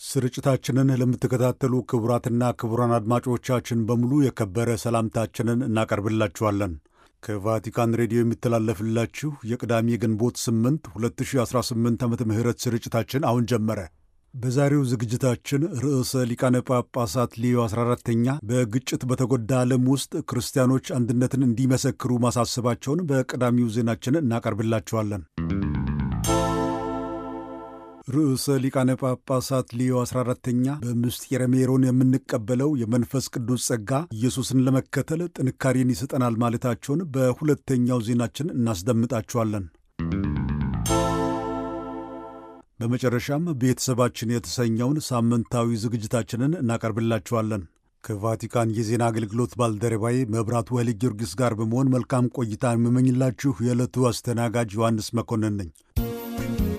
ስርጭታችንን ለምትከታተሉ ክቡራትና ክቡራን አድማጮቻችን በሙሉ የከበረ ሰላምታችንን እናቀርብላችኋለን። ከቫቲካን ሬዲዮ የሚተላለፍላችሁ የቅዳሜ ግንቦት 8 2018 ዓመተ ምህረት ስርጭታችን አሁን ጀመረ። በዛሬው ዝግጅታችን ርዕሰ ሊቃነ ጳጳሳት ሌዮ 14ተኛ በግጭት በተጎዳ ዓለም ውስጥ ክርስቲያኖች አንድነትን እንዲመሰክሩ ማሳሰባቸውን በቀዳሚው ዜናችን እናቀርብላችኋለን። ርዕሰ ሊቃነ ጳጳሳት ሊዮ 14ተኛ በምስጢረ ሜሮን የምንቀበለው የመንፈስ ቅዱስ ጸጋ ኢየሱስን ለመከተል ጥንካሬን ይሰጠናል ማለታቸውን በሁለተኛው ዜናችን እናስደምጣችኋለን። በመጨረሻም ቤተሰባችን የተሰኘውን ሳምንታዊ ዝግጅታችንን እናቀርብላችኋለን። ከቫቲካን የዜና አገልግሎት ባልደረባዬ መብራቱ ኃይለ ጊዮርጊስ ጋር በመሆን መልካም ቆይታ የምመኝላችሁ የዕለቱ አስተናጋጅ ዮሐንስ መኮንን ነኝ።